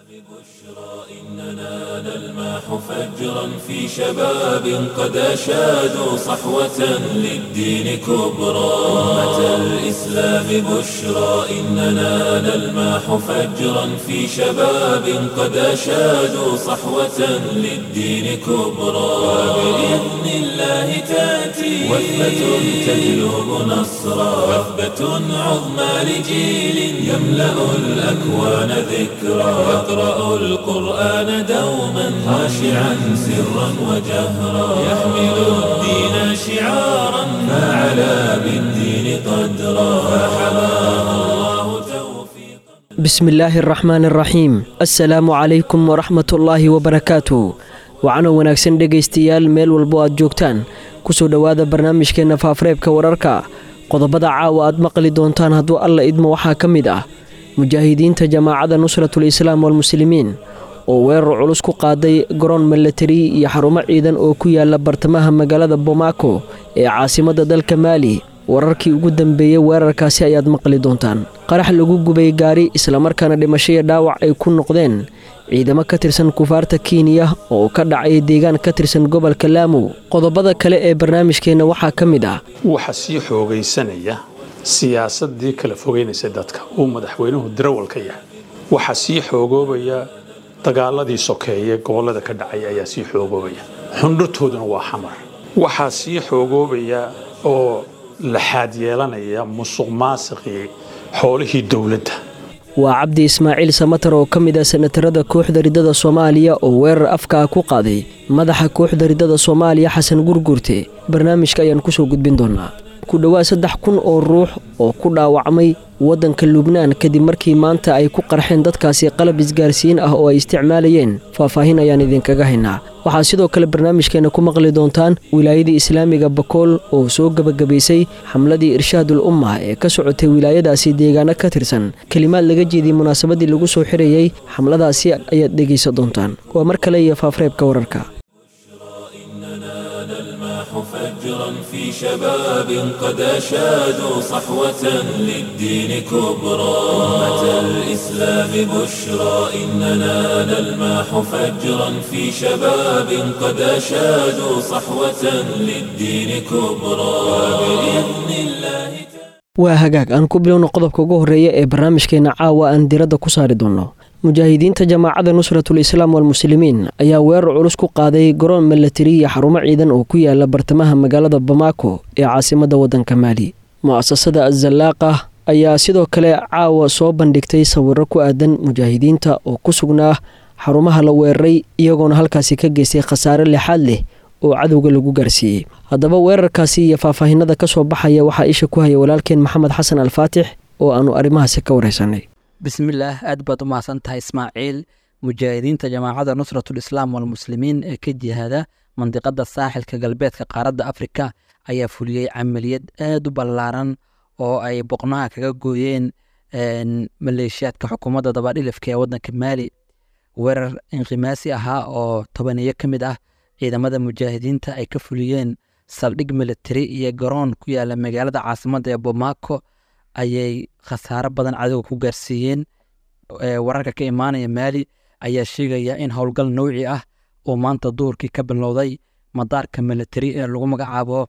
إننا نلمح فجرا في شباب قد أشادوا صحوة للدين كبرى أمة الإسلام بشرى إننا نلمح فجرا في شباب قد أشادوا صحوة للدين كبرى وبإذن الله تأتي وثبة تجلب نصرا وثبة عظمى لجيل يملأ الأكوان ذكرى يقرأ القرآن دوما خاشعا سرا وجهرا يحمل الدين شعارا فعلى بالدين قدرا فحماه الله توفيقا بسم الله الرحمن الرحيim asalaamu calaykum waraxmat ullaahi wabarakaatu waxaana wanaagsan dhegaystayaal meel walbo aad joogtaan kusoo dhowaada barnaamijkeenna faafareebka wararka qodobada caawa aad maqli doontaan hadduu alla idmo waxaa ka mid ah mujaahidiinta jamaacadda nusratul islaam walmuslimiin oo weerar culus ku qaaday garoon milatari iyo xarumo ciidan oo ku yaala bartamaha magaalada bomaako ee caasimadda dalka maali wararkii ugu dambeeyey weerarkaasi ayaad maqli doontaan qarax lagu gubay gaari islamarkaana dhimashaya dhaawac ay ku noqdeen ciidamo ka tirsan kufaarta kenya oo ka dhacay deegaan ka tirsan gobolka laamu qodobada kale ee barnaamijkeenna waxaa ka mid ah waxaa sii xoogaysanaya siyaasadii kala fogeynaysa dadka uu madaxweynuhu darawal ka yahay waxaa sii xoogoobaya dagaaladii sokeeye gobollada ka dhacay ayaa sii xoogoobaya xundhurtooduna waa xamar waxaa sii xoogoobaya oo laxaad yeelanaya musuq maasiqii xoolihii dowladda waa cabdi ismaaciil samatar oo ka mid ah sanatarada kooxda riddada soomaaliya oo weerar afka ah ku qaaday madaxa kooxda riddada soomaaliya xasan gurgurte barnaamijka ayaan kusoo gudbin doonaa ku dhowaad saddex kun oo ruux oo ku dhaawacmay waddanka lubnaan kadib markii maanta ay ku qarxeen dadkaasi qalab isgaarsiin ah oo ay isticmaalayeen faahfaahin ayaan idinkaga haynaa waxaa sidoo kale barnaamijkeenna ku maqli doontaan wilaayadii islaamiga bakool oo soo gebagabaysay xamladii irshaadul umma ee ka socotay wilaayadaasi deegaano ka tirsan kelimaad laga jeediyey munaasabadii lagu soo xirayey xamladaasi ayaad dhegaysan doontaan waa mar kale iyo faafreebka wararka فجرا في شباب قد أشادوا صحوة للدين كبرى أمة الإسلام بشرى إننا نلمح فجرا في شباب قد أشادوا صحوة للدين كبرى وبإذن الله waa hagaag aan ku bilowno qodobka ugu horreeya ee barnaamijkeenna caawa aan diradda ku saari doonno mujaahidiinta jamaacadda nusratul islaam walmuslimiin ayaa weerar culus ku qaaday garoon milatari iyo xarumo ciidan oo ku yaala bartamaha magaalada bamaako ee caasimadda waddanka maali mu'asasada azallaaqa ayaa sidoo kale caawa soo bandhigtay sawirro ku aadan mujaahidiinta oo ku sugnaa xarumaha la weeraray iyagoona halkaasi ka geystay khasaare lexaad leh oo cadowga lagu gaarsiiyey haddaba weerarkaasi iyo faahfaahinada ka soo baxaya waxaa isha ku haya walaalkeen maxamed xasan alfaatix oo aanu arrimahaasi ka wareysanay bismillaah aad baad u mahadsan tahay ismaaciil mujaahidiinta jamaacadda nusratul islaam walmuslimiin ee ka jihaada mandiqada saaxilka galbeedka qaaradda afrika ayaa fuliyey camaliyad aad u ballaaran oo ay boqnaha kaga gooyeen maleeshiyaadka xukuumadda dabadhilifka ee waddanka maali weerar inqimaasi ahaa oo tobaniyo ka mid ah ciidamada mujaahidiinta ay ka fuliyeen saldhig militari iyo garoon ku yaala magaalada caasimadda ee bomaako ayay khasaaro badan cadowga ku gaarsiiyeen wararka ka imaanaya maali ayaa sheegaya in howlgal nowci ah uu maanta duhurkii ka bilowday madaarka militari ee lagu magacaabo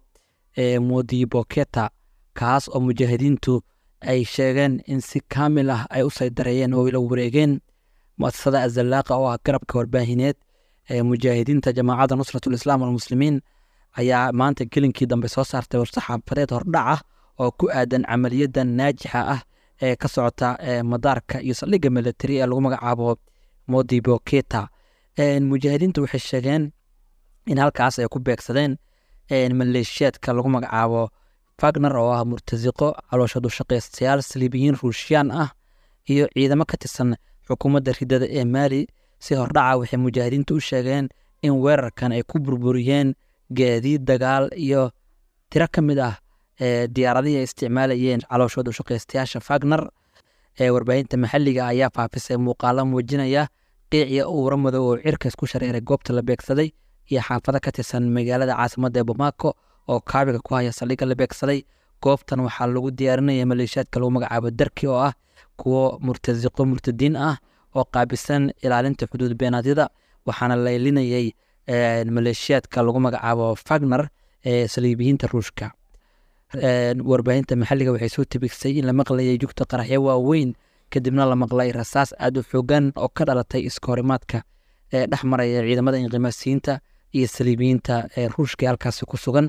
modiboketa kaas oo mujaahidiintu ay sheegeen in si kaamil ah ay u saydareeyeen oo la wareegeen muasasada azallaaqa oo ah garabka warbaahineed ee mujaahidiinta jamaacadda nusratul islaam walmuslimiin ayaa maanta gelinkii dambe soo saartay warsaxaafadeed hordhac ah oo ku aadan camaliyadan naajixa ah ee ka socota madaarka iyo saldhigga militari ee lagu magacaabo modiboketa mujaahidiintu waxay sheegeen in halkaas ay ku beegsadeen maleeshiyaadka lagu magacaabo fagner oo ah murtasiqo calooshadu shaqaystayaal saliibiyiin ruushiyaan ah iyo ciidamo ka tirsan xukuumadda ridada ee maali si hordhaca waxay mujaahidiintu u sheegeen in weerarkan ay ku burburiyeen gaadiid dagaal iyo tiro ka mid ah diyaaradihii ay isticmaalayeen calooshooda shaqaystayaasha fagner ee warbaahinta maxalliga ayaa faafisay muuqaalo muujinaya qiiciya uura madow oo cirkas ku shareeray goobta la beegsaday iyo xaafado ka tirsan magaalada caasimadda ee bamako oo kaabiga ku haya saldhigga la beegsaday goobtan waxaa lagu diyaarinaya maleeshiyaadka lagu magacaabo darki oo ah kuwo murtasiqo murtadiin ah oo qaabisan ilaalinta xuduud beenaadyada waxaana laylinayay maleeshiyaadka lagu magacaabo fagner ee saliibiyiinta ruushka warbaahinta maxalliga waxay soo tabigsay in la maqlayay jugta qaraxyo waaweyn kadibna la maqlay rasaas aada u xoogan oo ka dhalatay iskahorimaadka ee dhex maraya ciidamada inqimaasiyiinta iyo saliibiyiinta ee ruushka ee halkaasi ku sugan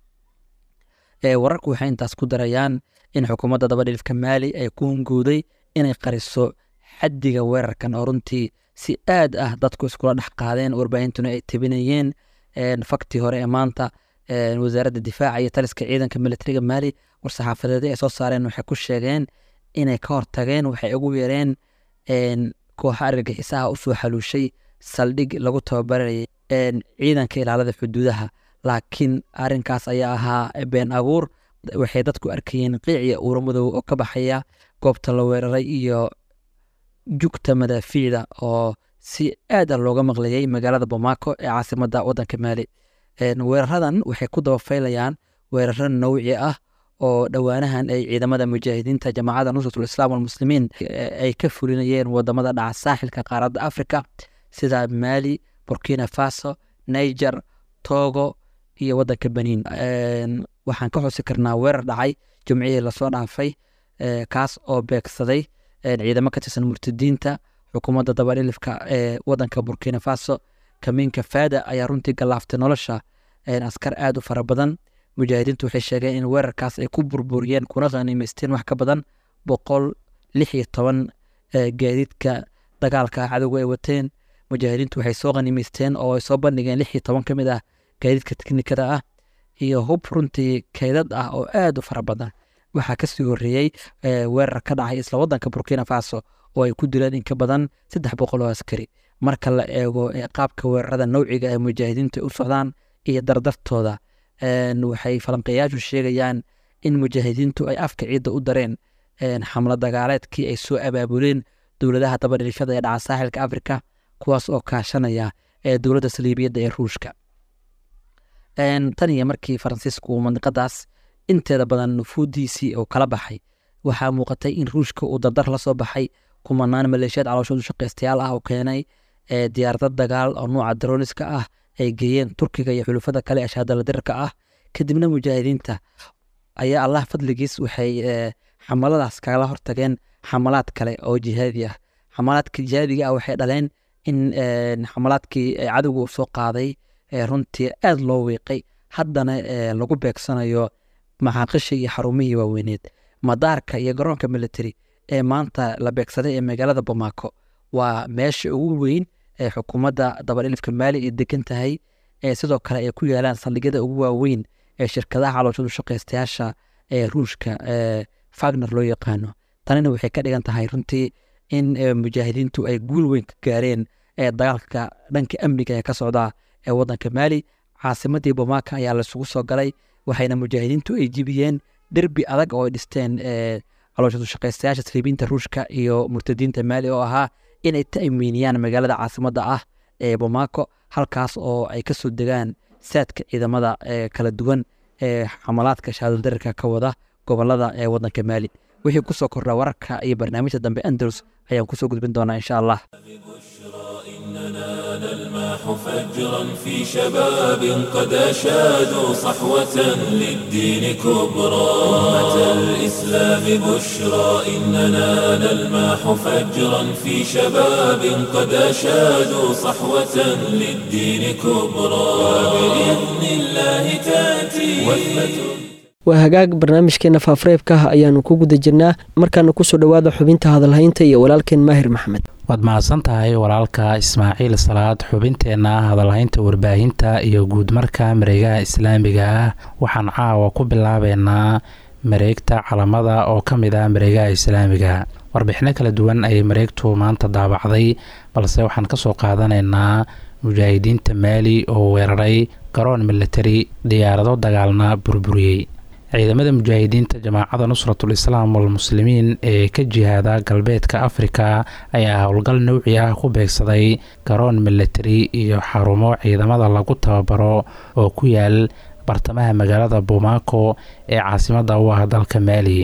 wararku waxay intaas ku darayaan in xukuumadda dabadhilifka maali ay ku hungowday inay qariso xaddiga weerarkan oo runtii si aad ah dadku iskula dhex qaadeen warbaahintuna ay tebinayeen faktii hore ee maanta wasaaradda difaaca iyo taliska ciidanka militariga maali war-saxaafadeed ay soo saareen waxay ku sheegeen inay ka hortageen waxay ugu yeereen kooxa argagixisaha usoo xaluushay saldhig lagu tababarayay ciidanka ilaalada xuduudaha laakiin arinkaas ayaa ahaa been abuur waxay dadku arkayeen qiiciya uura madow oo ka baxaya goobta la weeraray iyo jugta madaafiicda oo si aad a looga maqlayay magaalada bomaako ee caasimada wadanka maali weeraradan waxay ku dabafaylayaan weeraro nawci ah oo dhowaanahan ay ciidamada mujaahidiinta jamaacadda nusratul islaam walmuslimiin ay ka fulinayeen wadamada dhaca saaxilka qaaradda africa sida maali burkina faso niger togo iyo wadanka beniin waxaan ka xusi karnaa weerar dhacay jumcihii lasoo dhaafay kaas oo beegsaday ciidamo ka tirsan murtadiinta xukuumadda dabadhilifka ee wadanka burkina faso kamiinka faada ayaa runtii galaaftay nolosha askar aad u fara badan mujaahidiintu waxay sheegeen in weerarkaas ay ku burburiyeen kuna khaniimeysteen wax ka badan boqol lix iyo toban gaadiidka dagaalka cadowga ay wateen mujaahidiintu waxay soo khaniimeysteen oo ay soo bandhigeen lix iyo toban ka mid ah gaadiidka teknikada ah iyo hub runtii kaydad ah oo aad u fara badan waxaa kasii horeeyey weerar ka dhacay isla wadanka burkina faso oo ay ku dileen in ka badan saddex boqol oo askari marka la eego qaabka weerarada nawciga ee mujaahidiintu ay u socdaan iyo dardartooda waxay falanqeeyaashu sheegayaan in mujaahidiintu ay afka ciidda u dareen xamlo dagaaleedkii ay soo abaabuleen dowladaha dabadhilifyada ee dhaca saaxilka afrika kuwaas oo kaashanaya ee dowladda saliibiyadda ee ruushka tan iyo markii faransiisku mandiqadaas inteeda badan nufuudiisii uu kala baxay waxaa muuqatay in ruushka uu dardar la soo baxay kumanaan maleeshiyaad calooshoodu shaqaystayaal ah oo keenay diyaarada dagaal oo nuuca daroniska ah ay geeyeen turkiga iyo xulufada kale ee shaadaladirka ah kadibna mujaahidiinta ayaa allah fadligiis waxay xamaladaas kala hortageen xamalaad kale oo jihaadi ah xamalaadka jihaadiga ah waxay dhaleen in xamalaadkii cadowga uu soo qaaday runtii aad loo wiiqay haddana lagu beegsanayo maxaaqishii iyo xarumihii waaweyneed madaarka iyo garoonka military ee maanta la beegsaday ee magaalada bomaako waa meesha ugu weyn ee xukuumadda dabadhilifka maali ay degan tahay ee sidoo kale ay ku yaalaan saldhigyada ugu waaweyn ee shirkadaha calooshadu shaqaystayaasha ee ruushka ee fagner loo yaqaano tanina waxay ka dhigan tahay runtii in mujaahidiintu ay guul weyn ka gaareen ee dagaalka dhanka amniga ee ka socda ee wadanka maali caasimadii bomaaka ayaa laisugu soo galay waxayna mujaahidiintu ay jibiyeen derbi adag oo ay dhisteen calooshadu shaqaystayaasha saliibiinta ruushka iyo murtadiinta maali oo ahaa inay ta'miiniyaan magaalada caasimadda ah ee bomaako halkaas oo ay kasoo degaan saadka ciidamada kala duwan ee xamalaadka shaadaldarirka ka wada gobolada ee wadanka maali wixii kusoo kordha wararka iyo barnaamijta dambe andalus ayaan kusoo gudbin doonaa insha allah نلماح فجرا في شباب قد أشادوا صحوة للدين كبرى أمة الإسلام بشرى إننا نلماح فجرا في شباب قد أشادوا صحوة للدين كبرى وبإذن الله تأتي وثبة waa hagaag barnaamijkeena faafareebka ah ayaanu ku guda jirnaa markaana kusoo dhowaada xubinta hadalhaynta iyo walaalkeen maahir maxamed waad mahadsan tahay walaalka ismaaciil salaad xubinteenna hadalhaynta warbaahinta iyo guudmarka mareegaha islaamiga ah waxaan caawa ku bilaabeynaa mareegta calamada oo ka mid ah mareegaha islaamiga warbixino kala duwan ayay mareegtu maanta daabacday balse waxaan kasoo qaadanaynaa mujaahidiinta maali oo weeraray garoon militari diyaarado dagaalna burburiyey ciidamada mujaahidiinta jamaacada nusratul islaam walmuslimiin ee ka jihaada galbeedka afrika ayaa howlgal nowci ah ku beegsaday garoon militari iyo xarumo ciidamada lagu tababaro oo ku yaal bartamaha magaalada bomaako ee caasimada u ah dalka maali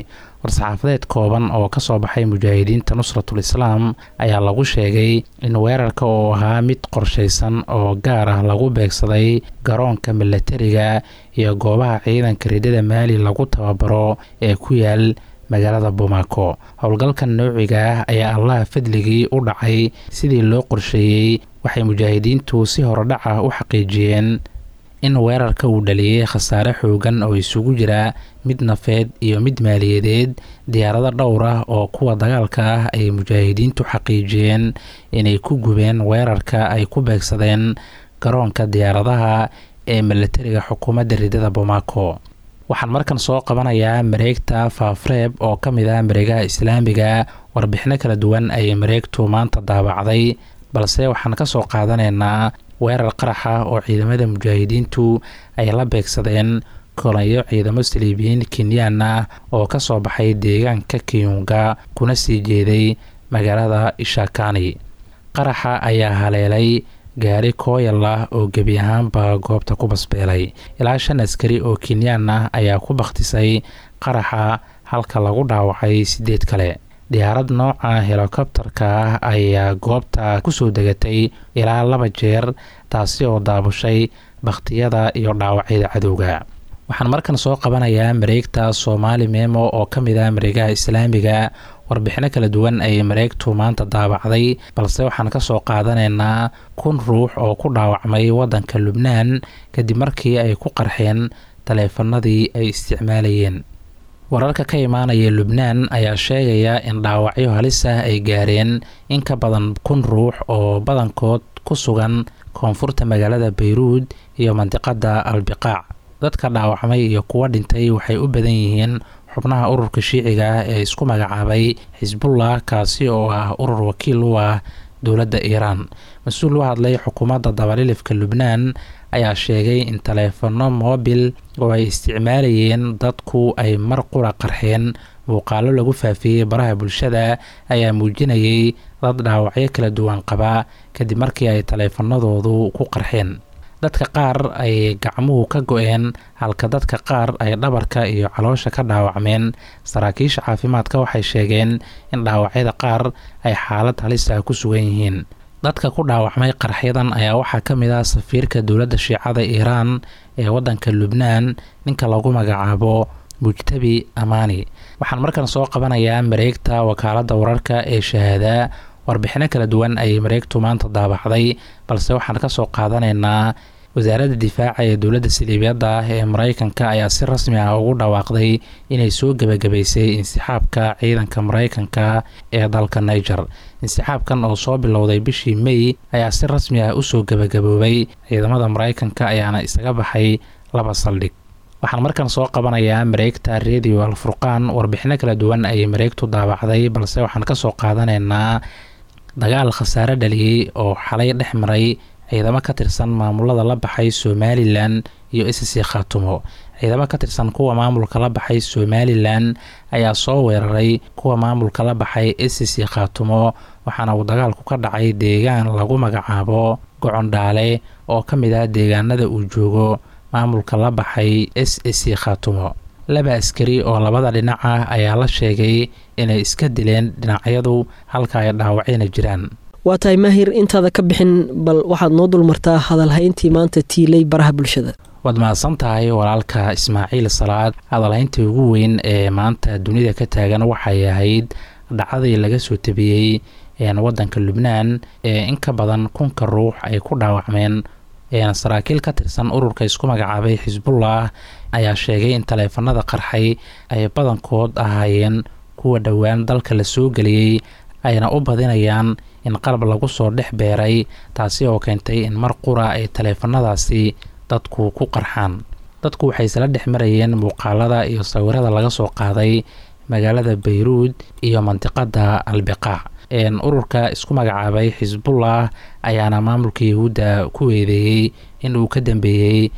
war-saxaafadeed kooban oo ka soo baxay mujaahidiinta nusratul islaam ayaa lagu sheegay in weerarka oo ahaa mid qorshaysan oo gaar ah lagu beegsaday garoonka milatariga iyo goobaha ciidanka ridada maali lagu tababaro ee ku yaal magaalada bomaako howlgalkan noociga ah ayaa allaha fadligii u dhacay sidii loo qorsheeyey waxay mujaahidiintu si horodhac ah u xaqiijiyeen in weerarka uu dhaliyey khasaare xoogan oo isugu jira mid nafeed iyo mid maaliyadeed diyaarado dhowr ah oo kuwa dagaalka ah ay mujaahidiintu xaqiijiyeen inay ku gubeen weerarka ay ku beegsadeen garoonka diyaaradaha ee milatariga xukuumadda ridada bomaako waxaan markan soo qabanayaa mareegta faafreeb oo ka mid ah mareegaha islaamiga warbixino kala duwan ayay mareegtu maanta daabacday balse waxaan ka soo qaadanaynaa weerar qaraxa oo ciidamada mujaahidiintu ay la beegsadeen kolonyo ciidamo saliibiyiin kenyaan ah oo ka soo baxay deegaanka kiyunga kuna sii jeeday magaalada ishakani qaraxa ayaa haleelay gaari kooyal ah oo gebi ahaanba goobta ku basbeelay ilaa shan askari oo kenyaan ah ayaa ku bakhtisay qaraxa halka lagu dhaawacay sideed kale diyaarad nooca helikobtarka ah ayaa goobta kusoo degatay ilaa laba jeer taasi oo daabushay bakhtiyada iyo dhaawacyada cadowga waxaan markan soo qabanayaa mareegta soomaali memo oo ka mid ah mareegaha islaamiga warbixino kala duwan ayay mareegtu maanta daabacday balse waxaan ka soo qaadanaynaa kun ruux oo ku dhaawacmay waddanka lubnaan kadib markii ay ku qarxeen taleefanadii ay isticmaalayeen wararka ka imaanaya lubnaan ayaa sheegaya in dhaawacyo halis ah ay gaareen in ka badan kun ruux oo badankood ku sugan koonfurta magaalada bayruud iyo mandiqada albiqaac dadka dhaawacmay iyo kuwa dhintay waxay u badan yihiin xubnaha ururka shiiciga ah ee isku magacaabay xisbullah kaasi oo ah urur wakiil u ah dowladda iiraan mas-uul u hadlay xukuumadda dabalilifka lubnaan ayaa sheegay in taleefano moobil oo ay isticmaalayeen dadku ay mar qura qarxeen muuqaalo lagu faafiyey baraha bulshada ayaa muujinayay dad dhaawacyo kala duwan qaba kadib markii ay taleefanadoodu ku qarxeen dadka qaar ay gacmuhu ka go-een halka dadka qaar ay dhabarka iyo caloosha ka dhaawacmeen saraakiisha caafimaadka waxay sheegeen in dhaawacyada qaar ay xaalad halis ah ku sugan yihiin dadka ku dhaawacmay qarxyadan ayaa waxaa ka mid ah safiirka dowladda shiicada iiraan ee waddanka lubnaan ninka lagu magacaabo mujtabi amaani waxaan markan soo qabanayaa mareegta wakaaladda wararka ee shahaada warbixino kala duwan ayay mareegtu maanta daabacday balse waxaan ka soo qaadanaynaa wasaaradda difaaca ee dowladda saliibiyadda ah ee mareykanka ayaa si rasmi ah ugu dhawaaqday inay soo gebagabaysay insixaabka ciidanka mareykanka ee dalka niger insixaabkan oo soo bilowday bishii may ayaa si rasmi ah usoo gebagaboobay ciidamada mareykanka ayaana isaga baxay laba saldhig waxaan markan soo qabanayaa mareegta radio alfurqaan warbixino kala duwan ayay mareegtu daabacday balse waxaan kasoo qaadanaynaa dagaal khasaare dhaliyey oo xalay dhex maray ciidamo ka tirsan maamulada la baxay somalilan iyo sc khaatumo ciidamo ka tirsan kuwa maamulka la baxay somalilan ayaa soo weeraray kuwa maamulka la baxay sc khaatumo waxaana uu dagaalku ka dhacay deegaan lagu magacaabo gocondhaale oo ka mid ah deegaanada uu joogo maamulka la baxay s c khaatumo laba askari oo labada dhinac ah ayaa la sheegay inay iska dileen dhinacyadu halka ay dhaawacyana jiraan waa tahay maahir intaada ka bixin bal waxaad noo dulmartaa hadalhayntii maanta tiilay baraha bulshada waad mahadsan tahay walaalka ismaaciil salaad hadalhayntii ugu weyn ee maanta dunida ka taagan waxay ahayd dhacdadii laga soo tabiyey wadanka lubnaan ee in ka badan kunka ruux ay ku dhaawacmeen saraakiil ka tirsan ururka isku magacaabay xisbullah ayaa sheegay in taleefanada qarxay ay badankood ahaayeen kuwa dhowaan dalka la soo geliyey ayna u badinayaan in qalab lagu soo dhex beeray taasi oo keentay in mar qura ay taleefanadaasi dadku ku qarxaan dadku waxay isla dhex marayeen muuqaalada iyo sawirada laga soo qaaday magaalada bayruud iyo mandiqada albiqaac ururka isku magacaabay xisbullah ayaana maamulka yahuudda ku weedeeyey in uu ka dambeeyey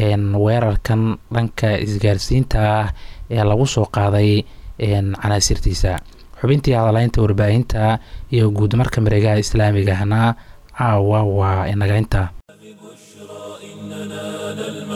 weerarkan dhanka isgaarsiinta ah ee lagu soo qaaday canaasirtiisa xubintii hadalaynta warbaahinta iyo guud marka mareegaha islaamigahna caawa waa inaga inta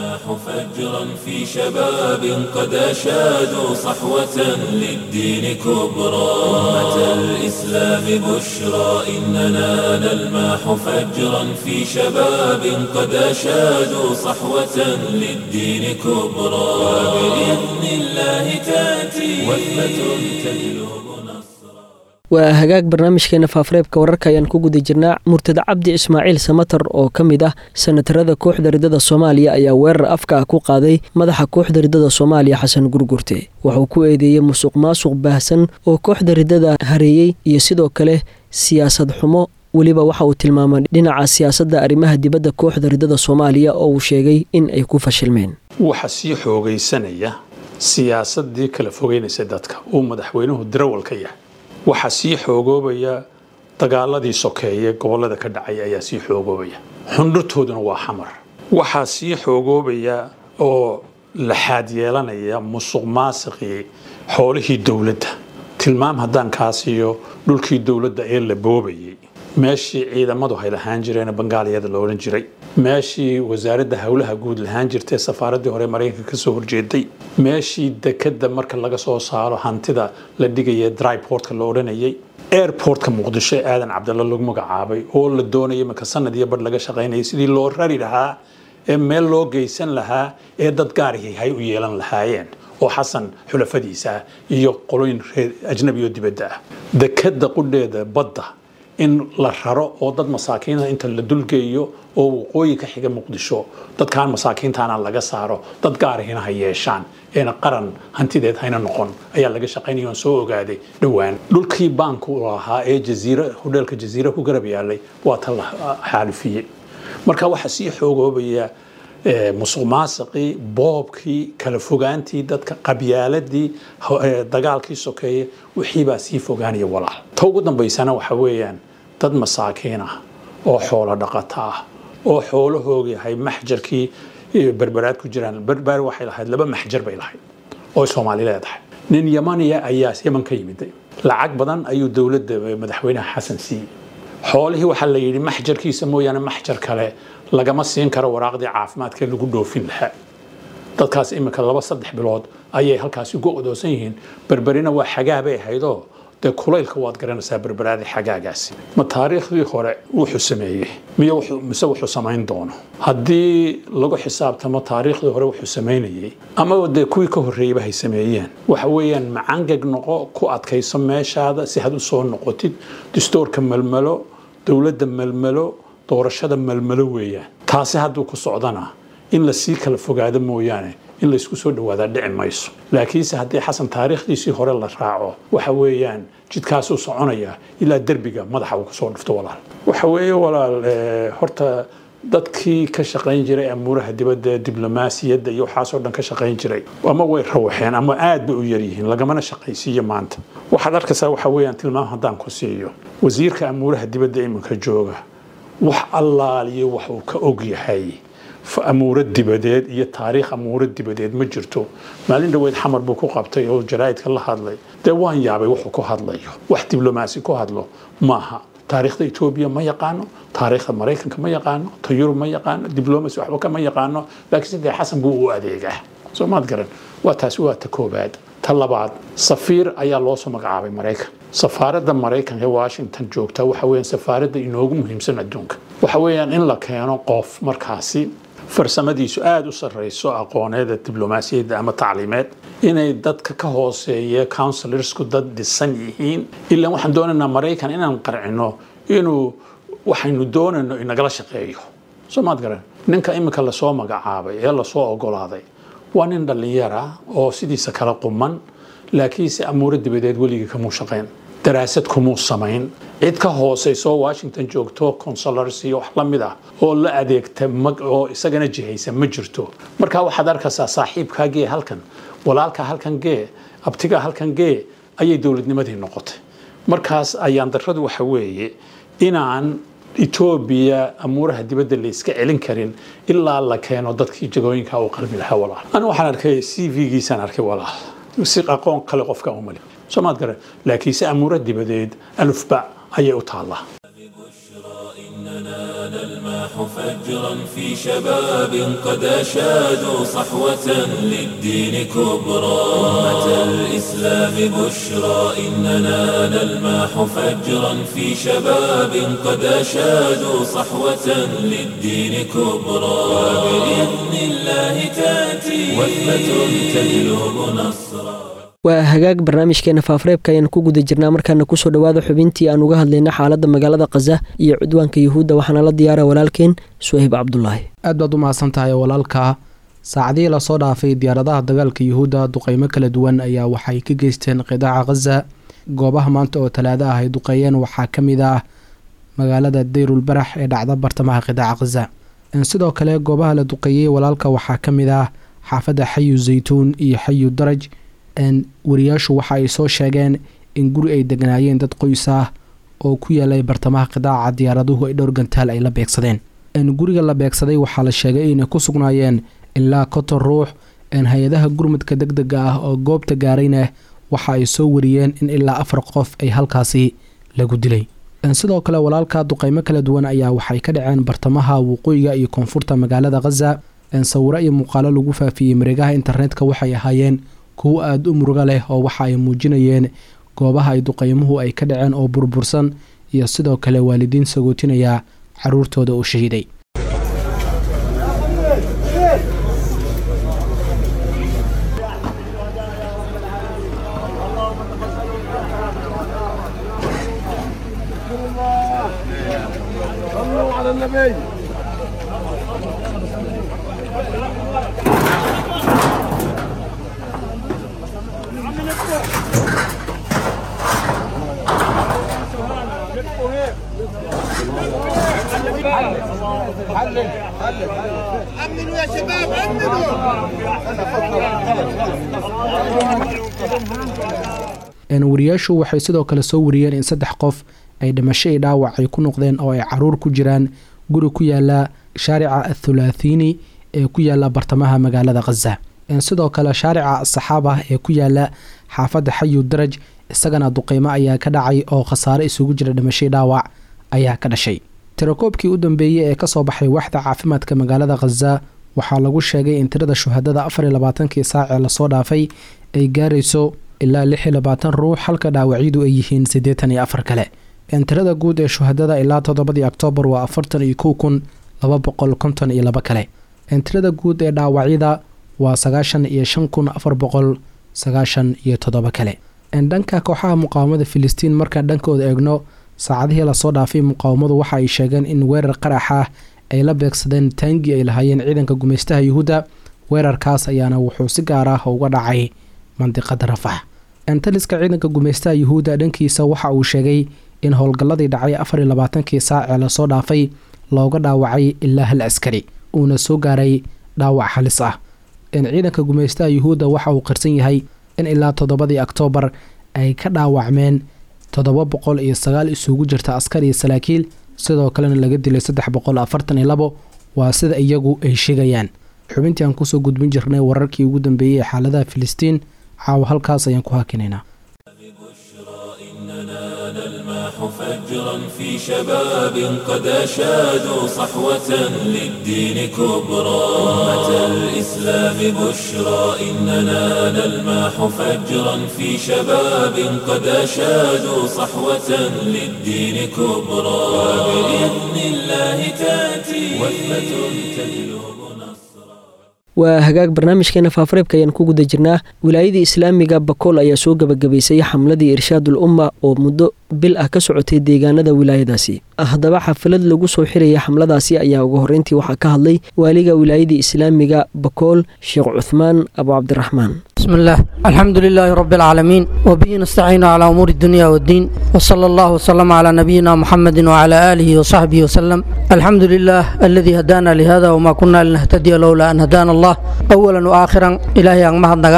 نلمح فجرا في شباب قد أشادوا صحوة للدين كبرى أمة الإسلام بشرى إننا نلمح فجرا في شباب قد أشادوا صحوة للدين كبرى وبإذن الله تأتي وثبة تجلب نصرا waa hagaag barnaamijkeena faafareebka wararka ayaan ku guda jirnaa murtada cabdi ismaaciil samatar oo ka mid ah sanatarada kooxda ridada soomaaliya ayaa weerar afka ah ku qaaday madaxa kooxda ridada soomaaliya xasan gurgurte wuxuu ku eedeeyey musuq maasuq baahsan oo kooxda ridada hareeyey iyo sidoo kale siyaasad xumo weliba waxa uu tilmaamay dhinaca siyaasadda arrimaha dibadda kooxda ridada soomaaliya oo uu sheegay in ay ku fashilmeen waxa sii xoogaysanaya siyaasadii kala fogeynaysa dadka uu madaxweynuhu darawal ka yahay waxaa sii xoogoobaya dagaaladii sokeeye gobolada ka dhacay ayaa sii xoogoobaya xundhurtooduna waa xamar waxaa sii xoogoobaya oo laxaad yeelanaya musuq maasiqii xoolihii dowladda tilmaam haddaan kaa siiyo dhulkii dowladda ee la boobayay meeshii ciidamadu hay lahaan jireen bangaaliyada la odhan jiray meeshii wasaaradda howlaha guud lahaan jirtay safaaraddii hore maraykanka kasoo horjeeday meeshii dekada marka laga soo saaro hantida la dhigaya dryportka la odhanayay airportka muqdisho ee aadan cabdalla lagu magacaabay oo la doonaya marka sanad iyo badh laga shaqaynayay sidii loo rari lahaa ee meel loo geysan lahaa ee dad gaarihii hay u yeelan lahaayeen oo xasan xulafadiisa ah iyo qolooyin reer ajnabi oo dibadda ah dekada qudheeda badda in la raro oo dad masaakiina inta la dulgeeyo oo waqooyi ka xiga muqdisho dadkaan masaakiintaana laga saaro dad gaarihina ha yeeshaan eena qaran hantideed hayna noqon ayaa laga shaqaynaya oon soo ogaaday dhowaan dhulkii baanku lahaa ee jaziira hodheelka jaziira ku garab yaalay waa ta la xaalifiyey marka waxaa sii xoogoobaya musuq maasiqii boobkii kala fogaantii dadka qabyaaladii dagaalkii sokeeye wixiibaa sii fogaanaya walaal ta ugu dambaysana waxa weeyaan dad masaakiin ah oo xoolo dhaqato ah oo xoolahooga yahay maxjarkii berberaad ku jiraan berber waxay lahayd laba maxjar bay lahayd oo soomaali leedahay nin yamaniya ayaa yaman ka yimiday lacag badan ayuu dowladda madaxweynaha xasan siiyey xoolihii waxaa la yidhi maxjarkiisa mooyaane maxjar kale lagama siin karo waraaqdii caafimaadka lagu dhoofin lahaa dadkaas imika laba saddex bilood ayay halkaasi ugu odoosan yihiin berberina waa xagaa bay ahaydoo dee kulaylka waad garanaysaa berberaadii xagaagaasi ma taariikhdii hore wuxuu sameeyey miy mise wuxuu samayn doono haddii lagu xisaabtamo taariikhdii hore wuxuu samaynayey ama dee kuwii ka horreeyeyba hay sameeyeen waxa weeyaan macangeg noqo ku adkayso meeshaada si had u soo noqotid distoorka melmelo dowladda melmelo doorashada melmelo weeyaan taasi hadduu ku socdana in la sii kala fogaado mooyaane in laysku soo dhawaadaa dhici mayso laakiinse haddii xasan taariikhdiisii hore la raaco waxa weeyaan jidkaasuu soconaya ilaa derbiga madaxa uu kusoo dhufto walaal waxa weeye walaal horta dadkii ka shaqayn jiray amuuraha dibadda diblomaasiyadda iyo waxaasoo dhan ka shaqayn jiray ama way rawaxeen ama aad bay u yaryihiin lagamana shaqaysiiyo maanta waxaad arkaysaa waxa weeyaan tilmaam haddaan ku siiyo wasiirka amuuraha dibadda iminka jooga wax allaaliyo wax uu ka og yahay amuuro dibadeed iyo taariikh amuuro dibadeed ma jirto maalin dhaweyd xamar buu ku qabtay oo jaraa'idka la hadlay dee waan yaabay wuxuu ku hadlayo wax diblomaasi ku hadlo maaha taariikhda etoobiya ma yaqaano taariikhda maraykanka ma yaqaano ta yurub ma yaqaano diblomacy waxba kama yaqaano laakiin sidee xasan buu u adeegaa soo maad garan waa taasi waa ta koobaad ta labaad safiir ayaa loo soo magacaabay maraykan safaaradda maraykanka ee washington joogta waxa weeyaan safaaradda inoogu muhiimsan adduunka waxa weeyaan in la keeno qof markaasi farsamadiisu aada u sarreyso aqooneeda diblomaasiyadda ama tacliimeed inay dadka ka hooseeya counsilorsku dad dhisan yihiin ilaan waxaan doonaynaa maraykan inaan qarcino inuu waxaynu doonayno inagala shaqeeyo soo maad garan ninka iminka lasoo magacaabay ee lasoo ogolaaday waa nin dhallinyara oo sidiisa kala quman laakiinse amuuro dibadeed weligii kamuu shaqayn daraasad kumuu samayn cid ka hooseyso washington joogto consulars iyo wax la mid ah oo la adeegta oo isagana jihaysa ma jirto marka waxaad arkaysaa saaxiibkaa gee halkan walaalkaa halkan gee abtigaa halkan gee ayay dowladnimadii noqotay markaas ayaan darradu waxa weeye inaan etoobiya amuuraha dibadda la iska celin karin ilaa la keeno dadkii jagooyinka u qalbi lahaa walaal anigu waxaan arkay c v-giisaan arkay walaal si aqoon kale qofka umali soomaad garan laakiinse amuuro dibadeed alufba ayay u taallaa نلمح فجرا في شباب قد أشادوا صحوة للدين كبرى أمة الإسلام بشرى إننا نلمح فجرا في شباب قد أشادوا صحوة للدين كبرى وبإذن الله تأتي وثبة تجلب نصرا waa hagaag barnaamijkeena faafareebka ayaan ku guda jirnaa markaana kusoo dhowaada xubintii aan uga hadlayna xaaladda magaalada khaza iyo cudwaanka yuhuudda waxaana la diyaara walaalkeen suhayb cabdulaahi aad baad u mahadsan tahay walaalka saacadihii lasoo dhaafay diyaaradaha dagaalka yuhuudda duqeymo kala duwan ayaa waxay ka geysteen qidaaca khaza goobaha maanta oo talaado ah ay duqeeyeen waxaa ka mid ah magaalada dayrul barax ee dhacda bartamaha qidaaca khaza sidoo kale goobaha la duqeeyey walaalka waxaa ka mid ah xaafadda xayu zaytuun iyo xayu daraj wariyaashu waxa ay soo sheegeen in guri ay degnaayeen dad qoys ah oo ku yaalay bartamaha qidaaca diyaaraduhu ay dhowr gantaal ay la beegsadeen guriga la beegsaday waxaa la sheegay inay ku sugnaayeen ilaa konton ruux hay-adaha gurmadka deg dega ah oo goobta gaarayna waxa ay soo wariyeen in ilaa afar qof ay halkaasi lagu dilay sidoo kale walaalka duqeymo kala duwan ayaa waxay ka dhaceen bartamaha waqooyiga iyo koonfurta magaalada khaza sawiro iyo muuqaalo lagu faafiyey mareegaha internetka waxay ahaayeen kuwo aada u muruga leh oo waxa ay muujinayeen goobaha ay duqeymuhu ay ka dhaceen oo burbursan iyo sidoo kale waalidiin sagootinaya caruurtooda uu shahiiday أمنوا يا شباب أمنوا wariyaashu waxay sidoo kale soo wariyeen in saddex qof ay dhimasho i dhaawac ay ku noqdeen oo ay caruur ku jiraan guri ku yaala shaarica athulaathiini ee ku yaala bartamaha magaalada khaza sidoo kale shaarica saxaaba ee ku yaala xaafadda xayu daraj isagana duqeymo ayaa ka dhacay oo khasaare isugu jira dhimasho i dhaawac ayaa ka dhashay tirakoobkii u dambeeyey ee kasoo baxay waxda caafimaadka magaalada khaza waxaa lagu sheegay in tirada shuhadada afar iyo labaatankii saac ee lasoo dhaafay ay gaarayso ilaa lix iyo labaatan ruux halka dhaawacyadu ay yihiin siddeetan iyo afar kale tirada guud ee shuhadada ilaa toddobadii oktoobar waa afartan iyo kow kun laba boqol konton iyo laba kale tirada guud ee dhaawacyada waa sagaashan iyo shan kun afar boqol sagaashan iyo toddoba kale dhanka kooxaha muqaawamada filistiin markaan dhankooda eegno saacadihii lasoo dhaafay muqaawamadu waxa ay sheegeen in weerar qarax ah ay la beegsadeen taangi ay lahaayeen ciidanka gumaystaha yuhuudda weerarkaas ayaana wuxuu si gaar ah uga dhacay mandiqada rafax taliska ciidanka gumaystaha yuhuudda dhankiisa waxa uu sheegay in howlgalladii dhacay afar iyo labaatankii saac ee lasoo dhaafay looga dhaawacay ilaa hal askari uuna soo gaaray dhaawac halis ah ciidanka gumaystaha yuhuudda waxa uu qirsan yahay in ilaa toddobadii oktoobar ay ka dhaawacmeen toddoba boqol iyo sagaal isugu jirta askar iyo salaakiil sidoo kalena laga dilay saddex boqol afartan iyo labo waa sida iyagu ay sheegayaan xubintii aan kusoo gudbin jirnay wararkii ugu dambeeyey ee xaaladaha filistiin caawa halkaas ayaan ku hakinaynaa فجرا في شباب قد أشادوا صحوة للدين كبرى أمة الإسلام بشرى إننا نلمح فجرا في شباب قد أشادوا صحوة للدين كبرى وبإذن الله تأتي وثبة تجلب نصرا waa hagaag barnaamijkeena faafareebka ayaan ku guda jirnaa wilaayadii islaamiga bakool ayaa soo gebagabaysay xamladii irshaadul umma oo muddo bil ah ka socotay deegaanada wilaayadaasi haddaba xafalad lagu soo xiraya xamladaasi ayaa ugu horreyntii waxaa ka hadlay waaliga wilaayadii islaamiga bakool sheekh cuthmaan abu cabdiraxmaan بسم الله الحمد لله رب العالمين وبه نستعين على أمور الدنيا والدين وصلى الله وسلم على نبينا محمد وعلى آله وصحبه وسلم الحمد لله الذي هدانا لهذا وما كنا لنهتدي لولا أن هدانا الله أولا وآخرا إلهي أن مهد نغانا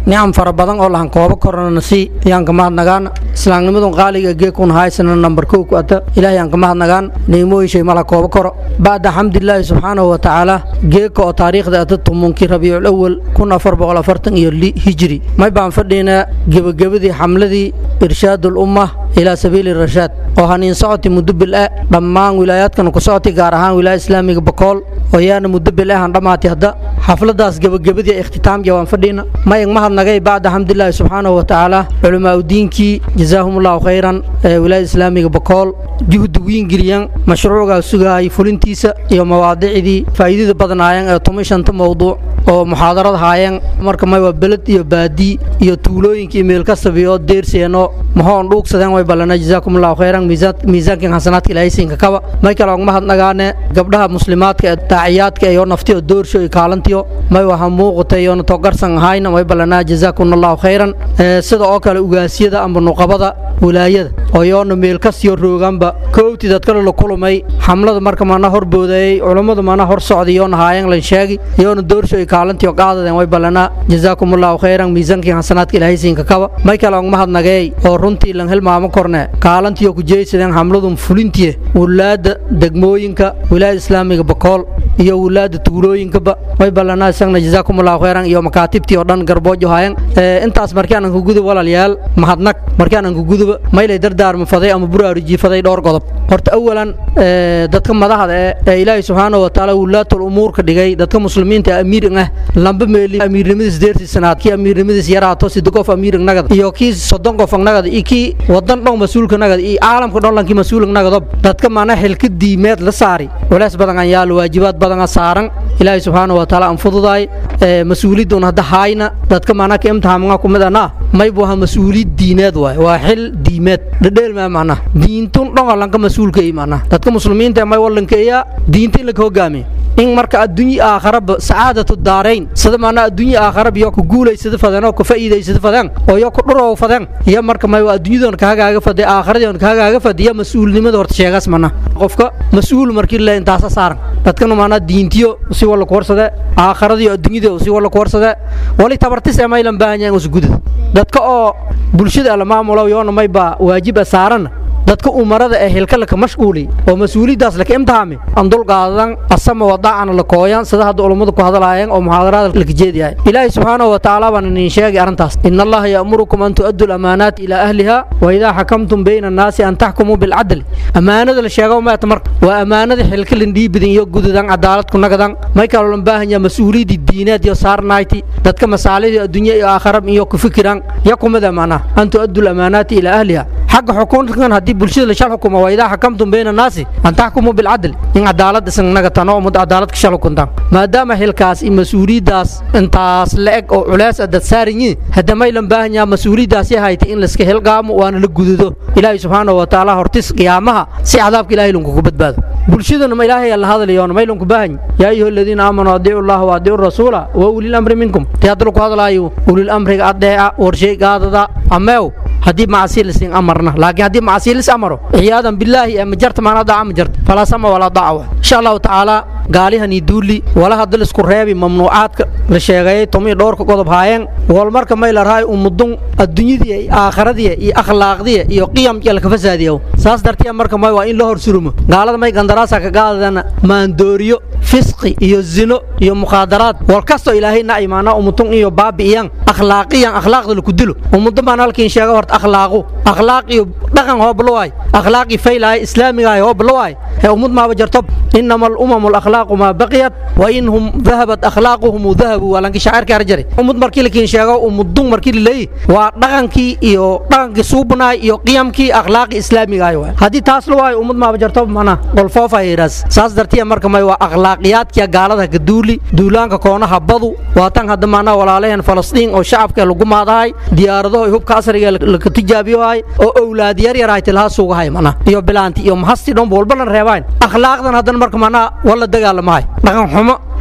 nicam fara badan oo lahan koobo korana sii ayaan ka mahadnagaana islaamnimadun qaaliga geekun haysana nambar kow ku ata ilaahay aan ka mahadnagaan niimooyishay mala koobo koro bacda xamdilaahi subxaanahu wa tacaala geeka oo taariikhda ata tumunkii rabiicul awal kun afar boqol afartan iyo hijri may baan fadhiynaa gebagabadii xamladii irshaadul umma ilaa sabiili rashaad oo haniin socoti muddo bil ah dhammaan wilaayaadkan ku socoti gaar ahaan wilaaya islaamiga bakool oo yaana muddo bil ah aan dhammaatay hadda xafladaas gebagabadii ikhtitaamkiya waan fadhiina may mahadnagay bacda xamdilaahi subxaanahu wa tacaala culimaaudiinkii jazaahumullahu khayran ee wilaaya islaamiga bakool juhdi wiingeliyan mashruucgaa sugaayay fulintiisa iyo mawaadicdii faa'iidada badnaayeen ee tuma shanta mowduuc oo muxaadarad haayeen marka may waa beled iyo baadii iyo tuulooyinkii meel kastabi oo deerseeno mahoon dhuugsadeen way ballana jazaakumullahu khayran miisaankin xasanaadka ilaahay siinka kaba may kale og mahadnagaane gabdhaha muslimaadka ee daaciyaadka iyo naftiyo doorsho iyo kaalantiyo may waha muuqatay yoona togarsan ahayna way ballanaa jazaakumullahu khayran sida oo kale ugaasyada amba nuqabada wilaayada oo yoona meel kastiyo rooganba koowti dadkale la kulumay xamlada marka mana hor boodayey culummadu mana hor socday yoona haayeen lan sheegi yoona doorsho iyo kaalantiyo qaadadeen way ballanaa jazaakumullahu khayran miisaankin xasanaadka ilaahay siinka kaba may kale og mahadnageey oo runtii lan hilmaamo korne kaalantiyo ku jeeysadeen xamladun fulintiye wulaadda degmooyinka wilaayada islaamiga bakool iyo wulaadda tuulooyinkaba way ballanaa isagna jazaakumullahu khayran iyo makaatibtii oo dhan garboojo haayeen intaas markii aanan ku gudub walaalayaal mahadnag markii aanan ku guduba maylay dardaarma faday ama buraaruji faday dhowr qodob horta awalan dadka madaxda ee ee ilaahay subxaanahu wa tacaala wulaatul umuurka dhigay dadka muslimiinta amiir ah lamba meeli amiirnimadiis deertii sanaad kii amiirnimadiis yaraato sida qof amiir nagad iyo kii soddon qof nagad iyo kii wadan dhan mas-uulka nagad iyo caalamka dhan lankii mas-uulka nagadob dadka maana xilka diimeed la saari walaas badan aan yaalo waajibaad badan saaran ilaahay subxaanahu wa tacaala aan fududaay mas-uuliyadun hadda hayna dadka maana ka imtixaamanga kumid ana maybu aha mas-uuliyad diineed waay waa xil diimeed dhadheel maa macna diintun dhan lanka mas-uulka i macna dadka muslimiinta may walankeeya diinta in laka hogaamiyo in marka adduunye aakharaba sacaadatu daarayn sida maana adduunye aakharab iyo ku guulaysada fadeen oo ku faa'iidaysada fadeen oo iyo ku dhurow fadeen iyo marka may adduunyadoon kahagaaga fadey aakharadoon kahagaaga fadiya mas-uulnimada horta sheegaas mana qofka mas-uul markii le intaasa saaran dadkana maana diintiyo si walla ku warsade aakharadiyo adduunyada si walla ku warsade wali tabartis ee maylan baahan yahan usgudada dadka oo bulshada la maamulo yoona may baa waajib saaran dadka umarada ee hilkalaka mashquuli oo mas-uuliyaddaas laka imtixaami aan dulqaadan asama wadaacana la kooyan sida hadda culummadu ku hadlaayeen oo muxaadaraada laka jeediyahay ilaahay subxaanahu wa tacaala baan inin sheegay arrintaas ina allaha ya'murukum an tu'addu lamaanaati ilaa ahliha wa idaa xakamtum bayna annaasi an taxkumuu bilcadli ammaanada la sheego maata marka waa ammaanada xilka lindhiibidin iyo gududan cadaalad ku nagadan may kaloo lan baahan yaha mas-uuliyaddii diineed iyo saarnayti dadka masaalidii adduunya iyo aakharab iyo ku fikiraan ya kumida macnaha an tu'addu lamaanaati ilaa ahliha xagga xukunkan haddii bulshada la shal xukumo waa idaa xakamtum bayna annaasi an taxkumuu bilcadl in cadaalad isan nagatan oo mud cadaalad ka shal xukuntaan maadaama xilkaas iyo mas-uuliyaddaas intaas la-eg oo culeys adad saaran yihin hadda maylan baahan yaha mas-uuliyaddaas yahayta in layska hilgaamo waana la gududo ilaahay subxaanahu wa tacaala hortis qiyaamaha si cadaabka ilahay lunkugu badbaado bulshadana ma ilaahay la hadlayoona maylanku baahan yaa ayuha aladiina aamanuu adiicu llaha wa adiicu rasuula wa ulil amri minkum dee hadda laku hadlaayo ulil amriga adeeca warshay gaadada ameew haddii macasi lisin amarna laakiin haddii macasi lis amaro ciyaadan bilaahi ee majarta maana daaca ma jarta falaa sama walaa daaca insha allahu tacaala gaalihani duuli wala hadda lisku reebi mamnuucaadka la sheegayay tomiyo dhowrka qodob haayeen wal marka may la rahay umudun adduunyadii iyo aakharadii iyo akhlaaqdii iyo qiyamkii la ka fasaadiyo saas dartiya marka may waa in la hor surumo gaalada may gandaraasa ka gaadana maandooriyo fisqi iyo zino iyo mukhaadaraad wal kasto ilaahay na imaana umutun iyo baabi'iyan akhlaaqiyan akhlaaqda laku dilo umudun baan halkiin sheega horta akhlaaqu akhlaaq iyo dhaqan hooblowaay akhlaaqi faylaay islaamigaay hooblowaay ee umud maaba jarto inama alumamu alakhlaaqu maa baqiyat wa inhum dahabat akhlaaquhum dahabu waa lanki shaacirka arjari umud markii lakiin sheego umudun markii laleeyi waa dhaqankii iyo dhaqankii suubnaay iyo qiyamkii akhlaaqi islaamigaay waay haddii taas la waayo umud maaba jarto mana qolfoofa yidhaas saas dartiya marka may waa akhlaaqiyaadkiya gaalada ka duuli duulaanka koonaha badu waa tan hadda maanaa walaalaheen falastiin oo shacabka lagu maadahay diyaaradaho iyo hubka asriga laka tijaabiyohay oo owlaad yar yar hayta laha suugahay mana iyo bilaanti iyo mahasti dhanba walba lan reebayn akhlaaqdan haddana marka manaa wala dagaalamahay dhaqan xumo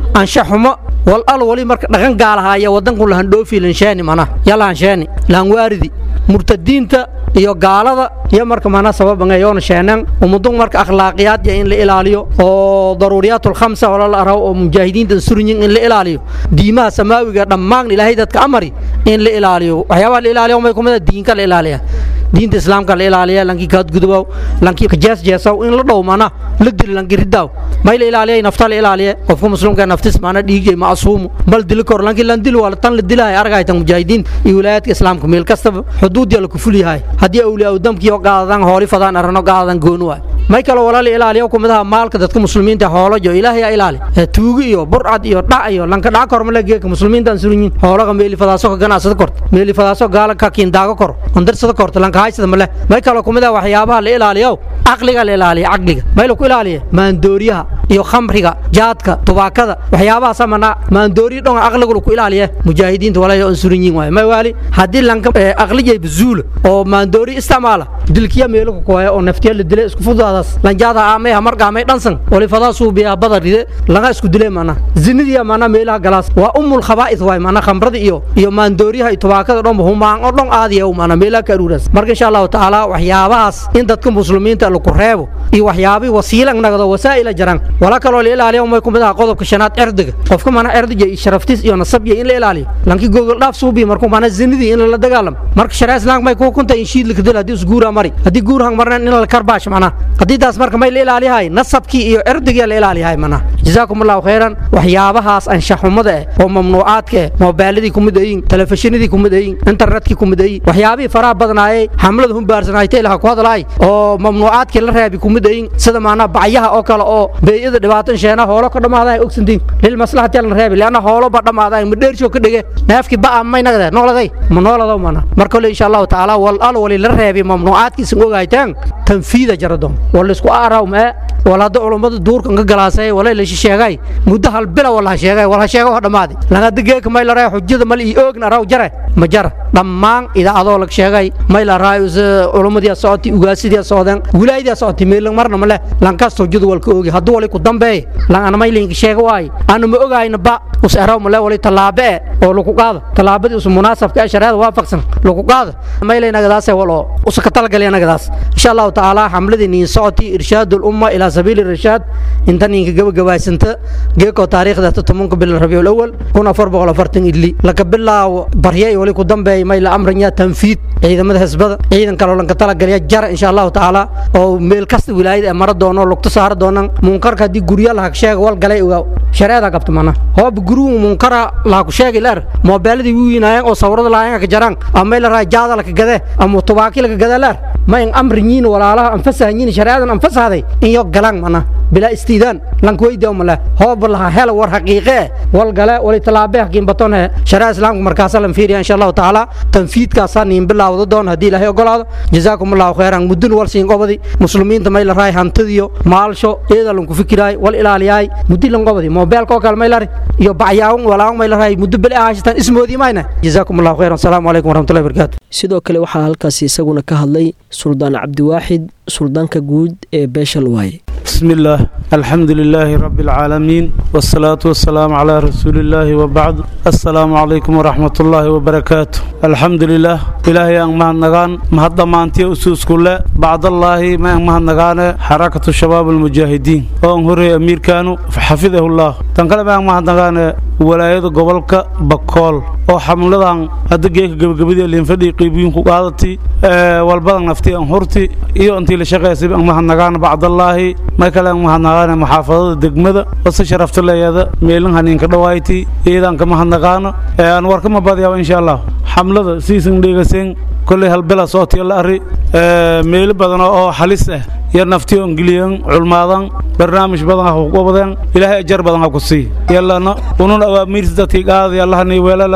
ansha xumo wal al wali marka dhaqan gaalahaaya wadanku lahan dhoofi lansheeni mana yalahansheeni lahan waaridi murtadiinta iyo gaalada iyo marka mana sababangayoona sheenan umudun marka akhlaaqiyaad ya in la ilaaliyo oo daruuriyaat khamsa wala la araw oo mujaahidiinta surinyin in la ilaaliyo diimaha samaawiga dhammaan ilaahay dadka amari in la ilaaliyo waxyaabaha la ilaaliyo may kumida diinka la ilaaliya diinta islaamka la ilaaliya lankii kaadgudubow lankii jeesjeesaw in la dhow mana la dili lanki ridaaw may la ilaaliya nafta la ilaaliya qofka muslimka naftis mana dhiigay macsuumu bal dili kor lankii lan dili waa tan la dilahay argaytan mujaahidiinta iyo wilaayadka islaamka meel kastaba xuduudiya la kufulyahay haddii awliyaa damkiyo qaadadan hooli fadaan arano qaadadan gooni waay may kale walaala ilaaliyo kumidaha maalka dadka muslimiinta hoolajo ilaahay yaa ilaali tuugi iyo burcad iyo dhac iyo lanka dhac kor mala geeka muslimiinta aan surinyin hoolaga meeli fadaaso ka ganacsada korta meeli fadaaso gaala ka kiindaago kor ondarsada korta lanka haysada male may kale kumidaha waxyaabaha la ilaaliyo caqliga la ilaaliya caqliga may la ku ilaaliya maandooriyaha iyo khamriga jaadka tubaakada waxyaabahaas amana maandooriya dhonga caqliga laku ilaaliya mujaahidiinta walaahi aan surinyin waay may waali haddii lanka aqlijay bazuula oo maandoori isticmaala dilkiya meelo ku kooya oo naftiya la dilay isku fudaadaas lanjaada aamay hamargaamay dhansan wali fadaa suubiya bada ride laga isku dilay mana zinidii mana meelaha galaas waa umul khabaa'ith waay mana khamrada iyo iyo maandooriyaha iyo tubaakada dhan humaan oo dhan aadiya mana meelaha ka aruuras marka insha allahu tacaala waxyaabahaas in dadka muslimiinta lagu reebo iyo waxyaabii wasiilan nagdo wasaa'ila jiraan wala kaloo la ilaaliyo umay kumid aha qodobka shanaad erdiga qofka mana erdiga iyo sharaftiis iyo nasabya in la ilaaliyo lankii gogol dhaaf suubiya markuu mana zinidii in la dagaalamo marka sharaa islaamka may ku kunta in shiid lakadil haddii isguura mari haddii guur hang marnan in la karbaash macnaha haddii taas marka may la ilaaliyahay nasabkii iyo erdigii la ilaaliyahay macnaha jazaakum allahu khayran waxyaabahaas anshaxumada eh oo mamnuucaadka eh moobaaladii kumid ayin telefishinadii kumid ayin internetkii kumid ayin waxyaabihii faraha badnaayey xamlada humbaarsanaytay laha ku hadlaay oo mamnuucaadkii la reebi kumid ayin sida maanaa bacyaha oo kale oo beeyada dhibaatan sheena hoolo ka dhammaadahay ogsantiin lil maslaxati la reebi leanna hoolo ba dhammaadahay ma dheersho ka dhige neefkii ba'a may nagdee nooladay ma nooladaw mana marka le insha allahu tacaala wal al wali la reebi mamnuucaadkiisan ogaytaan tanfiida jaradon wal isku aaraw mee wal hadda culummada duurkan ka galaasay walay la sheegay muddo hal bila wala sheegay wala sheego wax dhamaaday laga digeeka may la raa xujada mal ii oogna raw jare ma jara dhammaan idaacadoo lag sheegay may la raa culummadii socoti ugaasidii socdeen wilaayadii socoti meel marna male lankaas xujada wal ka oogi hadduu wali ku dambeey lan ana may linka sheega waay aanu ma ogayna ba us eraw male wali talaabe oo lagu qaado talaabadii us munaasabka ee shariicada waafaqsan lagu qaado may lay nagadaas walo us ka talgalay nagadaas insha Allah taala xamladii niin socoti irshaadul umma ila sabiil irshaad inta ninka gabagabaysanta geeko taariikhda tobanka bil rabiul awal kuna afar boqol afartan idli laga bilaawo baryay wali ku dambeeyay may la amranya tanfiid ciidamada xisbada ciidan kale oo lanka talagalaya jara insha Allah taala oo meel kasta wilaayada mara doono lugta saar doonaan munkarka hadii gurya la sheego wal galay ogaa shareeda qabta mana hoob guruu munkara la ku sheegay leer moobaaladii wiinayeen oo sawirada laayeen ka jaraan ama la raajada la ka gade ama tubaaki la ka gade leer ma in amriyiin walaalaha anfasahayin shareedan anfasahday in yo galaan mana bila istiidaan lanka weydiya umale hoob laha hel war xaqiiqe wal gale wali talaabe hakiin batone shareeca islaamka markaas lan fiiriya insha Allah taala tanfiidkaasa niin bilaawdo doon hadii ilaahay ogolaado jazaakum allahu khayran mudun wal siin qobadi muslimiinta may la raay hantidiyo maalsho eeda lanku fikiraay wal ilaaliyay muddi lan qobadi mobilka oo kale may la iyo bacyaawun walaawan may la raay muddo bil ahaashtan ismoodii mayna jazaakum allahu khayran assalamu alaykum warahmatullahi wabarakatuh sidoo kale waxaa halkaasi isaguna ka hadlay suldaan cabdiwaaxid suldaanka guud ee beeshal waaye بسم الله الحمد لله رب العالمين والصلاة والسلام على رسول الله وبعد السلام عليكم ورحمة الله وبركاته الحمد لله إلهي أن مهد نغان مهد مانتي أسوس كله بعد الله ما أن مهد نغان حركة الشباب المجاهدين وأن هري أمير كانوا فحفظه الله تنقل أن مهد نغان ولاية قبلك بكول oo xamladan hadda geeka gabagabadii linfadhii qiibiyin ku qaadatay walbadan naftii aan hurti iyo intii la shaqaysay aan mahadnagaana bacdallaahi may kale aan mahadnagaana muxaafadada degmada oo si sharafta leeyada meelin haniinka dhawaaytay iyadaan ka mahadnagaano aan warkama badiyaa insha allah xamlada siisan dheegaseen kolley halbela sootiya la arri meelo badan oo halis ah iyo naftii on geliyan culmaadan barnaamij badan ha ku qabadeen ilaahay ajar badan ha ku sii yallana unun awaamiirta dadkii qaadaya allahani weelalana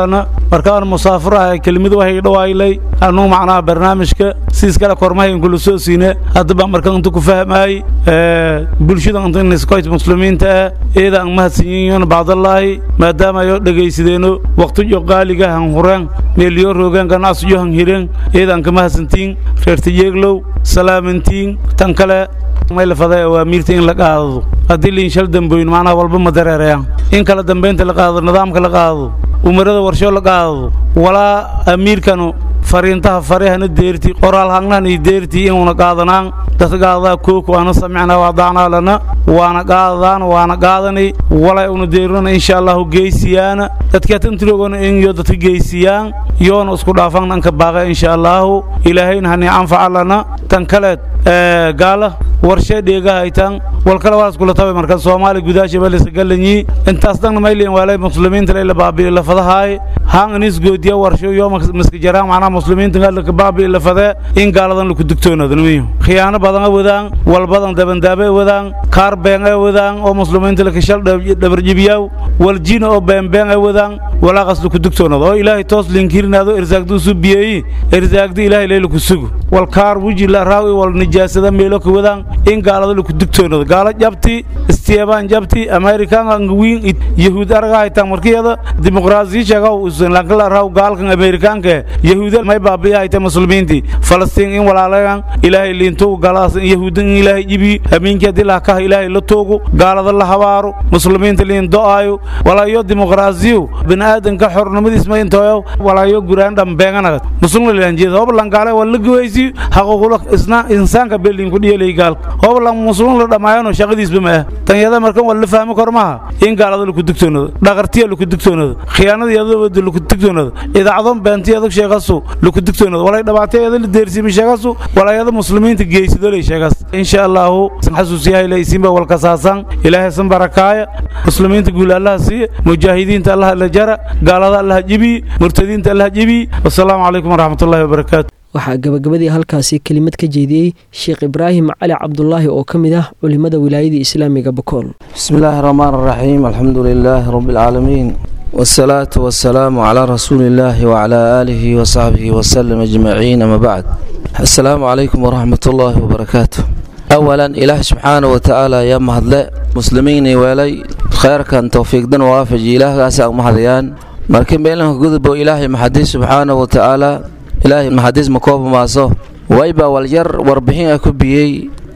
markaan musaafir ahay kelimad waxay dhawaylay anuu macnaha barnaamijka siis kale kormahay kula soo siine haddaba markaan inta ku fahmaay bulshada inta niskoyt muslimiinta ah eeda aan mahadsanyihiin bacdallaahi maadaama ayo dhegaysadeeno waqtiyo qaaliga han hureen meeliyo roogeen ganacsiyo han hireen eeda aan ka mahadsantiin reertayeeglow salaamantiin tan kale may la faday awaamiirta in la qaadado haddii liinshal damboyn macnaha walba ma dareerayaan in kala dambaynta la qaado nidaamka la qaado umarada warsho la qaado walaa amiirkanu fariintaha farihana deerti qoraal hangnan iyo deerti inuuna qaadanaan dadka qaadadaa kooku aana samicnaa waadacnaa lana waana qaadadaan waana qaadanay walay una deerinana insha allahu geysiyaana dadka tantirogona inyo dadka geysiyaan yoona isku dhaafan dhanka baaqa insha allahu ilaahayna hani anfaca lana tan kaleed gaala warshee dheegahaytan walkale waa iskula tabe marka soomaali gudaasha balisa galanyi intaas dhanna mayliin waalay muslimiinta layla baabi'i lafadahaay haan inis goodiya warsho yoo maska jaraan macnaha muslimiinta galka baabi'i lafadee in gaaladan laku digtoonada nimiyo khiyaano badan wadaan walbadan dabandaabe wadaan kaar been ay wadaan oo muslimiinta lakashal dhabarjibiyaw waljina oo beenbeen ay wadaan walaaqas laku digtoonada oo ilaahay toos linkirinaado irsaagduu su biyeeyi irsaagda ilaahay laylaku sugu wal kaar wuji la raawi wal nijaasada meelo ka wadaan in gaalada laku digtoonada gaala jabti istiyaabaan jabti amerikan angawiin yahuud araga haytaan markiyada dimuqraasiyi sheegaw lankala raaw gaalkan amerikaanka yahuuda may baabi'i hayta muslimiinti falastiin in walaalayan ilaahay liintogu gaaladaas in yahuudan in ilaahay jibi hamiinki haddii lahkaha ilaahay la toogu gaalada la habaaro muslimiinta liin do'aayo walaayo dimuqraasiyu bini'aadanka xornimadiis ma intooyo walaayo guraan dhambeenganaga muslimna lilanjeeda hoba langaale waa la gawaysi xaquuqula isna insaanka beelin ku dhiyelay gaalka hoba lan muslim la dhammaayano shaqadiisba ma ah tanyada markan waa la fahmi kor maha in gaalada laku digtoonado dhaqartiya laku digtoonado khiyaanada yadooda laku digtoonado idaacadon beentiyada sheegasu laku digtoonado walay dhabaatayada la deersimi sheegasu walayada muslimiinta geeysadolay sheegas insha allahu xasuusiyahay laysiinba walkasaasan ilaahay san barakaaya muslimiinta guul allaha siiya mujaahidiinta allaha la jara gaalada allaha jibiyi murtadiinta allaha jibiyi wasalaamu calaykum waraxmatullahi wabarakaatu waxaa gabagabadii halkaasi kelimad ka jeediyey sheekh ibraahim cali cabdulaahi oo ka mid ah culimada wilaayada islaamiga bakool بسم الله الرحمن الرحيم الحمد لله رب العالمين والصلاة والسلام على رسول الله وعلى آله وصحبه وسلم أجمعين أما بعد السلام عليكم ورحمة الله وبركاته أولا إله سبحانه وتعالى يا مهدلاء مسلمين ولي خير كان توفيق دن وافج إله أسأل مهديان مركن بينهم قذب إلهي محدث سبحانه وتعالى إلهي محدث مكوب ماسو ويبا والجر وربحين أكبيي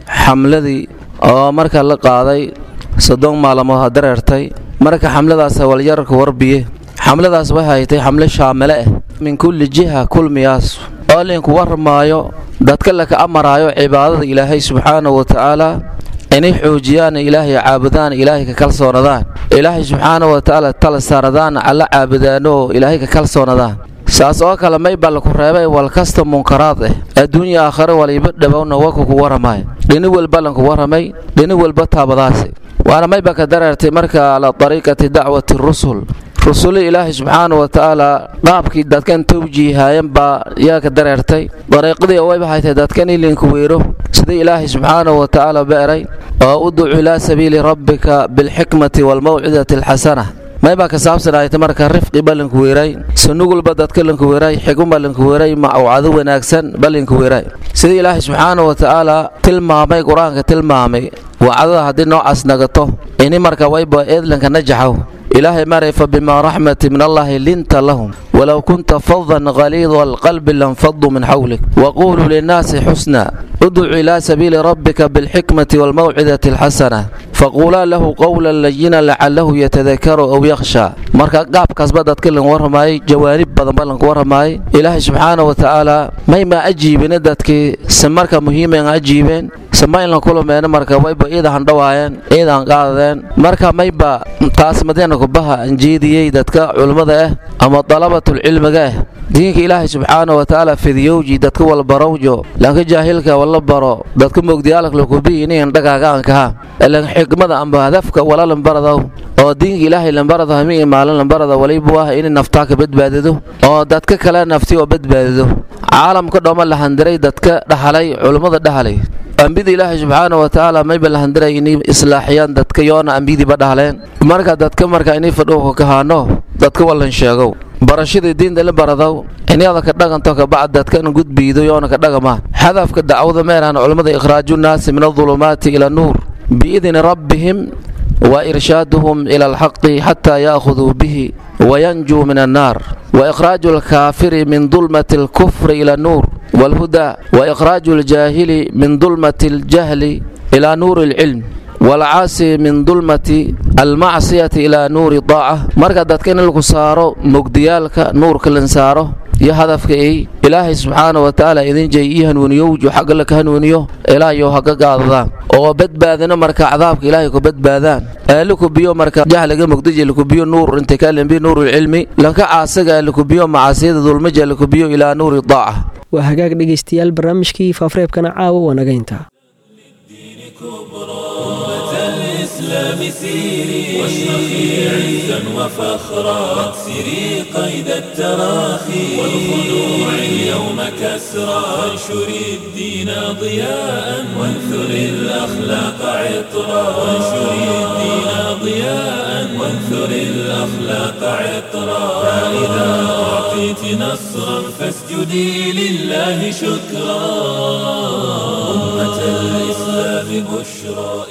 حملذي oo marka la qaaday soddon maalmood ha dareertay marka xamladaas walyararka warbiye xamladaas waxay haytay xamle shaamile ah min kulli jiha kulmiyaas oo linku warmaayo dadka laka amaraayo cibaadada ilaahay subxaanahu wa tacaala inay xoojiyaan ilaahay caabudaan ilaahay ka kalsoonadaan ilaahay subxaanahu wa tacaala tala saaradaan alla caabudaanoo ilaahay ka kalsoonadaan saas oo kale may baa laku reebay walkasta munkaraad ah adduunya aakhare waliba dhowowna waku ku waramay dhini walba lanku waramay dhini walba taabadaasi waana mayba ka dareertay marka ala dariiqati dacwati rusul rusuli ilaahay subxaanahu wa tacaala qaabkii dadkan tawjiihaayan baa yaa ka dareertay dariiqadii wayba haytay dadkan ilinku weero sidii ilaahay subxaanahu wa tacaala beeray oo uducu ilaa sabiili rabbika bilxikmati waalmawcidati alxasana maybaa ka saabsanayta marka rifqi balinku weeray sunugulba dadka linku weeray xiguma linku weeray mawcado wanaagsan balinku weeray sida ilaahay subxaanahu wa tacaala tilmaamay qur-aanka tilmaamay wacdada haddii noocaas nagato ini marka wayba eedlanka najaxow ilaahay maray fa bimaa raxmati min allahi linta lahum walow kunta fadan qaliida alqalbi lanfaduu min xawlik waquluu linnaasi xusna udcu ilaa sabiili rabbika bilxikmati waalmawcidati alxasana faquulaa lahu qowlan layina lacalahu yatadakaru aw yakhshaa marka qaabkaasba dadka lan warramayay jawaanib badanba lanku warramayay ilaahay subxaanahu wa tacaala mayma ajiibina dadkii se marka muhiiman ajiibeen sama in la kulameena marka wayba iida handhawaayeen iidaan qaadadeen marka mayba taas madeena kubaha anjeediyey dadka culummada ah ama dalabatulcilmiga ah diinka ilaahay subxaanahu wa tacaala fidiyowji dadka walbarowjo lanka jaahilka wala baro dadka mogdiyaalak lakubi inigan dhagaaga ankaha lan xikmada amba hadafka wala lambaradaw oo diinka ilaahay lambarada hami maalin lambarada walibu ah inay naftaa ka badbaadido oo dadka kale nafti oo badbaadido caalamka dhooma la handiray dadka dhahalay culummada dhahalay ambida ilaahay subxaanahu wa tacaala mayba la handiray inay islaaxiyaan dadka yoona ambidiiba dhahaleen marka dadka marka inay fadhuuka kahaano dadka wallan sheegow barashadii diinta la baradow inyada ka dhaganto kabacd dadkana gudbiido yoona ka dhagama hadafka dacwada meeraan culammada ikhraaju nnaasi min adulumaati ila nuur biidni rabbihim wa irshaaduhum ila alxaqi xataa yaakhuduu bihi wayanjuu min annaar وإخراج الكافر من ظلمة الكفر إلى النور والهدى وإخراج الجاهل من ظلمة الجهل إلى نور العلم والعاصي من ظلمة المعصية إلى نور الطاعة مركز دادكين لكو سارو مقديالك نور كلن سارو iyo hadafka ay ilaahay subxaana wa tacaala idin jay ii hanuuniyo wuxuu xagga la ka hanuuniyo ilaahayo haga gaadadaan oo badbaadina marka cadaabka ilaahay ku badbaadaan aalikubiyo marka jahliga mugdija likubiyo nuur intikalimbi nuurulcilmi lanka caasaga likubiyo macaasiyada dulmaja likubiyo ilaa nuuri daaca waa hagaag dhegaystayaal barnaamijkii faafareebkana caawa waa naga intaa الإسلام سيري واشرخي عزا وفخرا واكسري قيد التراخي والخلوع اليوم كسرا وانشري الدين ضياء وانثري الأخلاق عطرا وانشري الدين ضياء وانثري الأخلاق عطرا فإذا أعطيت نصرا فاسجدي لله شكرا أمة الإسلام بشرى